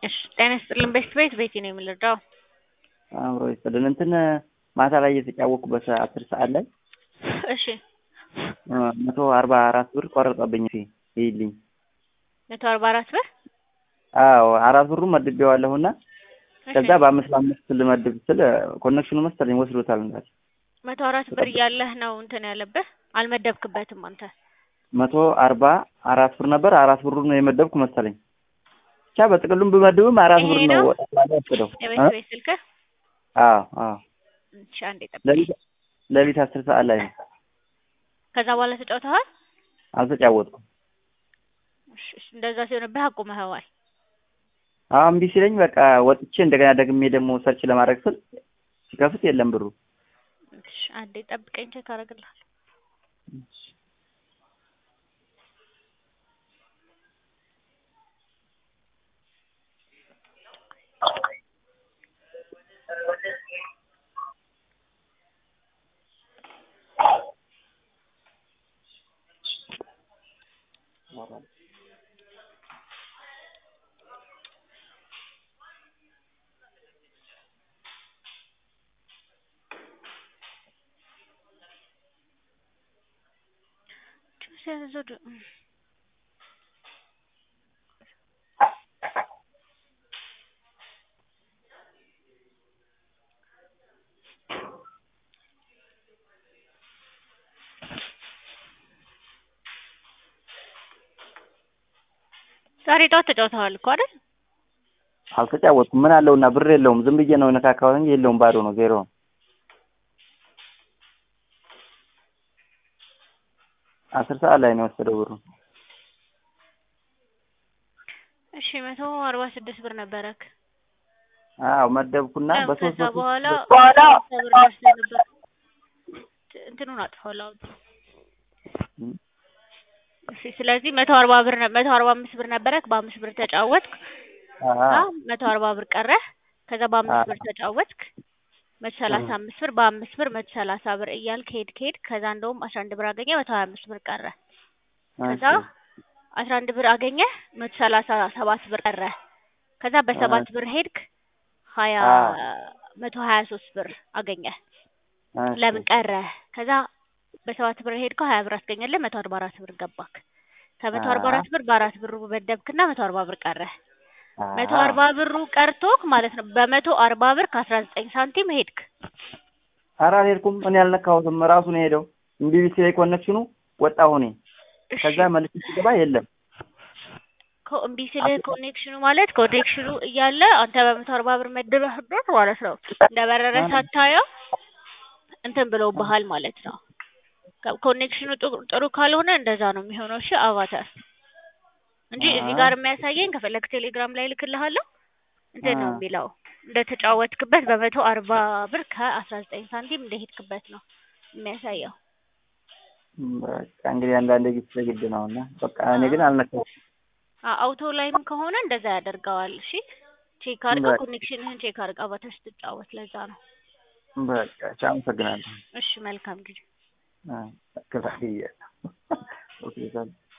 እሺ ጤና ይስጥልን። ቤት ቤት ቤቴ ነው የምንረዳው። አብሮ ይስጥልን። እንትን ማታ ላይ እየተጫወኩበት አስር ሰዓት ላይ እሺ መቶ አርባ አራት ብር ቆረጠብኝ። ፊ ይልኝ መቶ አርባ አራት ብር አዎ አራት ብሩ መድቤዋለሁና እሺ፣ ከዛ በአምስት በአምስት ልመድብ ስል ኮኔክሽኑ መሰለኝ ወስዶታል። እንዳል መቶ አራት ብር እያለህ ነው እንትን ያለብህ አልመደብክበትም አንተ። መቶ አርባ አራት ብር ነበር። አራት ብሩ ነው የመደብኩ መሰለኝ። ብቻ በጥቅሉም ብመድብም አራት ብር ይሄ ነው ነው? ጠቅላላ ወሰደው። የቤት ቤት ስልክህ አዎ አዎ እሺ፣ አንዴ ጠብቅ። ሌሊት ሌሊት አስር ሰዓት ላይ ነው። ከዛ በኋላ ተጫውተሃል? አልተጫወትኩም። እሺ፣ እሺ፣ እንደዛ ሲሆንብህ አቁመኸዋል። አዎ እምቢ ሲለኝ በቃ ወጥቼ እንደገና ደግሜ ደግሞ ሰርች ለማድረግ ስል ሲከፍት የለም ብሩ። እሺ፣ አንዴ ጠብቀኝ፣ ቼክ አደርግልሃለሁ። ዛሬ ጠዋት ተጫውተዋል እኮ አይደል? አልተጫወትኩም። ምን አለውና ብር የለውም። ዝም ብዬ ነው የነካካሁት እንጂ የለውም፣ ባዶ ነው፣ ዜሮ ነው። አስር ሰዓት ላይ ነው የወሰደው ብሩ። እሺ መቶ አርባ ስድስት ብር ነበረክ። አዎ መደብኩና በሶስት ከዛ በኋላ በኋላ ብር ደርሶ ነበር። እንትኑን አጥፋው አውጥ። እሺ ስለዚህ መቶ አርባ ብር ነ- መቶ አርባ አምስት ብር ነበረክ። በአምስት ብር ተጫወትክ። አዎ መቶ አርባ ብር ቀረህ። ከዛ በአምስት ብር ተጫወትክ። መቶ ሰላሳ አምስት ብር በአምስት ብር መቶ ሰላሳ ብር እያልክ ሄድክ ሄድክ። ከዛ እንደውም አስራ አንድ ብር አገኘ። መቶ ሀያ አምስት ብር ቀረ። ከዛ አስራ አንድ ብር አገኘ። መቶ ሰላሳ ሰባት ብር ቀረ። ከዛ በሰባት ብር ሄድክ። ሀያ አዎ። መቶ ሀያ ሶስት ብር አገኘ። ለምን ቀረ? ከዛ በሰባት ብር ሄድከው ሀያ ብር አስገኘልህ። መቶ አርባ አራት ብር ገባክ። ከመቶ አርባ አራት ብር በአራት ብሩ መደብክና መቶ አርባ ብር ቀረ። መቶ አርባ ብሩ ቀርቶክ ማለት ነው። በመቶ አርባ ብር ከአስራ ዘጠኝ ሳንቲም ሄድክ። ኧረ አልሄድኩም። እኔ አልነካሁትም። ራሱ ነው የሄደው። እምቢ ሲለኝ ኮኔክሽኑ ወጣሁ እኔ። እሺ፣ ከዛ መልሼ ስገባ የለም። ኮ- እምቢ ስልህ ኮኔክሽኑ ማለት ኮኔክሽኑ እያለ አንተ በመቶ አርባ ብር መድበህበት ማለት ነው። እንደበረረ ሳታየው እንትን ብለውብሃል ማለት ነው። ከ- ኮኔክሽኑ ጥሩ- ጥሩ ካልሆነ እንደዛ ነው የሚሆነው። እሺ አቫታር እንጂ እዚህ ጋር የሚያሳየኝ ከፈለግ ቴሌግራም ላይ ልክልሃለሁ። እንትን ነው አ- የሚለው እንደተጫወትክበት በመቶ አርባ ብር ከአስራ ዘጠኝ ሳንቲም እንደሄድክበት ነው የሚያሳየው። በቃ እንግዲህ አንዳንድ ጊዜ ግድ ነው እና በቃ እኔ ግን አልነካሁትም። አ- አውቶ ላይም ከሆነ እንደዛ ያደርገዋል። እሺ ቼክ አድርገው፣ በቃ ኮኔክሽንህን ቼክ አድርገው አቫታር ስትጫወት። ለዛ ነው። በቃ ቻው፣ አመሰግናለሁ። እሺ መልካም ጊዜ። ክፍያ ኦኬ